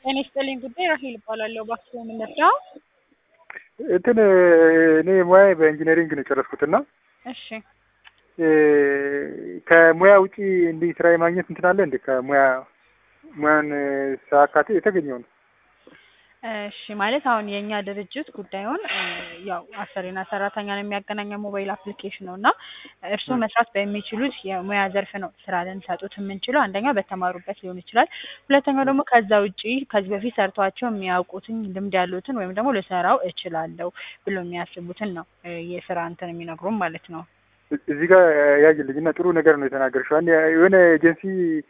ጤና ይስጥልኝ ጉዳይ ራሄል እባላለሁ። እባክዎ ምን ልርዳው? እንትን እኔ ሙያ በኢንጂነሪንግ ነው የጨረስኩትና እሺ ከሙያ ውጪ እንዲህ ስራ የማግኘት እንትን አለ እንዴ? ከሙያ ሙያን ሳካቴ የተገኘው ነው። እሺ ማለት አሁን የእኛ ድርጅት ጉዳዩን እ ያው አሰሪና ሰራተኛን የሚያገናኝ ሞባይል አፕሊኬሽን ነው እና እርስዎ መስራት በሚችሉት የሙያ ዘርፍ ነው ስራ ልንሰጡት የምንችለው። አንደኛው በተማሩበት ሊሆን ይችላል። ሁለተኛው ደግሞ ከዛ ውጪ ከዚህ በፊት ሰርተዋቸው የሚያውቁትን ልምድ ያሉትን ወይም ደግሞ ልሰራው እችላለሁ ብሎ የሚያስቡትን ነው እ የስራ እንትን የሚነግሩን ማለት ነው። እዚህ ጋር ያጅልኝ እና ጥሩ ነገር ነው የተናገርሽው። አንድ የሆነ ኤጀንሲ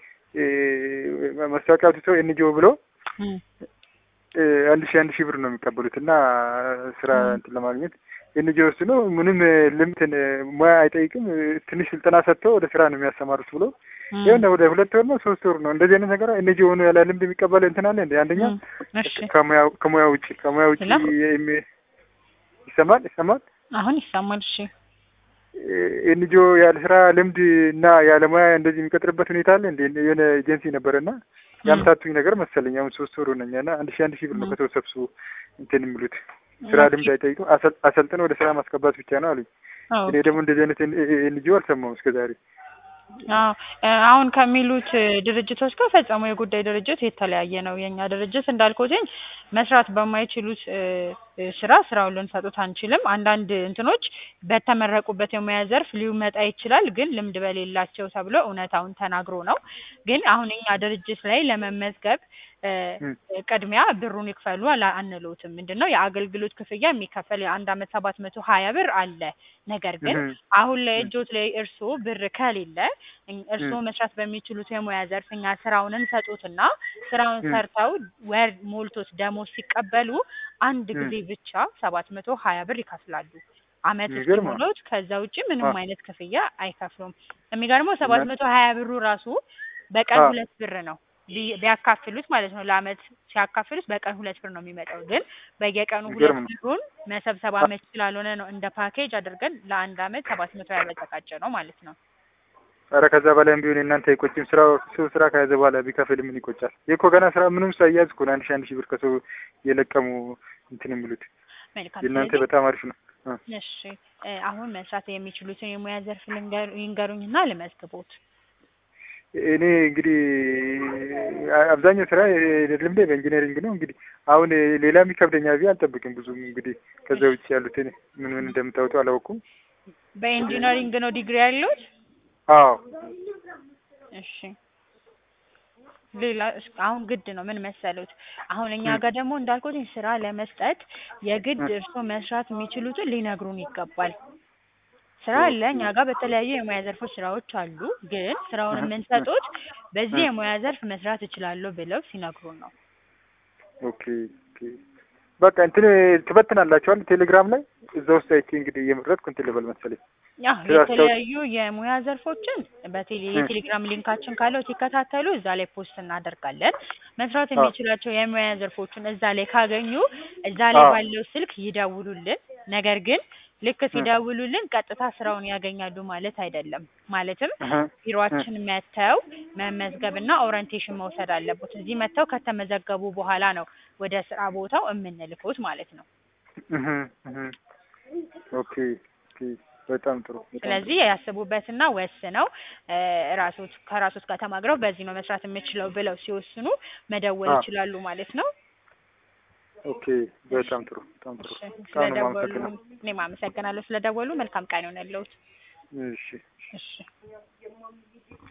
ማስታወቂያ አውጥቶ ኤንጂኦ ብሎ እም እ አንድ ሺህ አንድ ሺህ ብር ነው የሚቀበሉት እና ስራ እንትን ለማግኘት ኤንጂኦ ውስጥ ነው ምንም ልምትን ሙያ አይጠይቅም ትንሽ ስልጠና ሰጥተው ወደ ስራ ነው የሚያሰማሩት ብሎ እም ይኸውና ወደ ሁለት ወር ነው ሶስት ወር ነው እንደዚህ አይነት ነገር ኤንጂኦ ሆኖ ያለ ልምድ የሚቀበል እንትን አለ እንዴ? አንደኛ እም እሺ ከሙያ ከሙያ ውጪ ከሙያ ውጪ ሄሎ? የሚ- ይሰማል ይሰማል አሁን ይሰማል። እሺ ኤንጂኦ ያለ ስራ ልምድ እና ያለ ሙያ እንደዚህ የሚቀጥርበት ሁኔታ አለ እንዴ? የሆነ ኤጀንሲ ነበረና ያምታቱኝ ነገር መሰለኝ። አሁን ሶስት ወር ሆነኛ እና አንድ ሺህ አንድ ሺህ ብር ነው እም ከተሰብስቦ እንትን የሚሉት ስራ ኦኬ ልምድ አይጠይቁም። አሰል- አሰልጥነው ወደ ስራ ማስገባት ብቻ ነው አሉኝ። አዎ እኔ ደግሞ እንደዚህ አይነት ኤንጂኦ አልሰማሁም እስከዛሬ። አዎ እ አሁን ከሚሉት እ ድርጅቶች ጋር ፈጽሞ የጉዳይ ድርጅት የተለያየ ነው። የእኛ ድርጅት እንዳልኩትኝ መስራት በማይችሉት እ እ ስራ ስራውን ልንሰጡት አንችልም። አንዳንድ እንትኖች በተመረቁበት የሙያ ዘርፍ ሊመጣ ይችላል፣ ግን ልምድ በሌላቸው ተብሎ እውነታውን ተናግሮ ነው። ግን አሁን እኛ ድርጅት ላይ ለመመዝገብ እ እም ቅድሚያ ብሩን ይክፈሉ አላ- አንልዎትም። ምንድን ነው የአገልግሎት ክፍያ የሚከፈል የአንድ አመት ሰባት መቶ ሀያ ብር አለ። ነገር ግን እህም አሁን ላይ እም እጆት ላይ እርስዎ ብር ከሌለ እኝ- እርስዎ እም መስራት በሚችሉት የሙያ ዘርፍ እኛ ስራውን እንሰጡትና ስራውን እም ሰርተው ወር ሞልቶት ደሞዝ ሲቀበሉ አንድ እም ጊዜ ብቻ ሰባት መቶ ሀያ ብር ይከፍላሉ። አመት የሚገርም ነው። እስኪሞሉት ከዛ ውጪ አ ምንም አይነት ክፍያ አይከፍሉም። የሚገርመው ሰባት እና መቶ ሀያ ብሩ ራሱ በቀን አ ሁለት ብር ነው ቢ- ቢያካፍሉት ማለት ነው። ለአመት ሲያካፍሉት በቀን ሁለት ብር ነው የሚመጣው። ግን በየቀኑ ሁለት የሚገርም ነው። ብሩን መሰብሰብ አ አመች ስላልሆነ ነው እንደ ፓኬጅ አድርገን ለአንድ አመት ሰባት መቶ ያበዘቃጨ ነው ማለት ነው። ኧረ ከዛ በላይም ቢሆን የእናንተ አይቆጭም። ስራው ሰው ስራ ከያዘ በኋላ ቢከፍል ምን ይቆጫል? ይህ እኮ ገና ስራ ምንም ሳይያዝ እኮ ነው አንድ ሺህ አንድ ሺህ ብር ከሰው የለቀሙ እንትን የሚሉት። መልካም። የእናንተ ስለዚህ በጣም አሪፍ ነው። አ እሺ እ አሁን መስራት የሚችሉትን የሙያ ዘርፍ ልንገሩ ይንገሩኝና ልመዝግቦት። እኔ እንግዲህ አ- አብዛኛው ስራ ልምዴ በኢንጂነሪንግ ነው። እንግዲህ አሁን ሌላ የሚከብደኛ ብዬ አልጠብቅም። ብዙም እንግዲህ ከዛ እሺ ውጭ ያሉትን ምን ምን እንደምታወጡ አላወኩም። በኢንጂነሪንግ ነው ዲግሪ ያለዎት? አዎ እሺ ሌላ እስ- አሁን ግድ ነው ምን መሰሉት፣ አሁን እኛ እም ጋር ደግሞ እንዳልኩት ስራ ለመስጠት የግድ እ እርስዎ መስራት የሚችሉትን ሊነግሩን ይገባል። ስራ አለ ኦኬ እኛ ጋር በተለያዩ የሙያ ዘርፎች ስራዎች አሉ። ግን ስራውን እህ እህ የምንሰጡት በዚህ እህ የሙያ ዘርፍ መስራት እችላለሁ ብለው ሲነግሩን ነው። ኦኬ ኦኬ በቃ እንትን ትበትናላችኋል ቴሌግራም ላይ እዛ ውስጥ አይቼ እንግዲህ እየመረጥኩ እንትን ልበል መሰለኝ ያው ስራ አስታውቅ የተለያዩ የሙያ ዘርፎችን በቴሌ እ የቴሌግራም ሊንካችን ካለው ሲከታተሉ እዛ ላይ ፖስት እናደርጋለን። መስራት አ የሚችላቸው የሙያ ዘርፎችን እዛ ላይ ካገኙ እዛ ላይ አ ባለው ስልክ ይደውሉልን። ነገር ግን ልክ እ ሲደውሉልን ቀጥታ ስራውን ያገኛሉ ማለት አይደለም። ማለትም እህ እህ ቢሮአችን መጥተው መመዝገብና ኦሪንቴሽን መውሰድ አለቦት። እዚህ መጥተው ከተመዘገቡ በኋላ ነው ወደ ስራ ቦታው የምንልኮት ማለት ነው። እህ እህ ኦኬ ኦኬ በጣም ጥሩ በጣም ጥሩ ስለዚህ ያስቡበትና ወስነው እ ራሶት ከራሶት ጋር ተማክረው በዚህ ነው መስራት የምችለው ብለው ሲወስኑ መደወል አ ይችላሉ ማለት ነው። ኦኬ እሺ በጣም ጥሩ በጣም ጥሩ እሺ በጣም ነው ስለደወሉ የማመሰግነው። እኔም አመሰግናለሁ ስለደወሉ። መልካም ቀን ይሆንልዎት። እሺ እሺ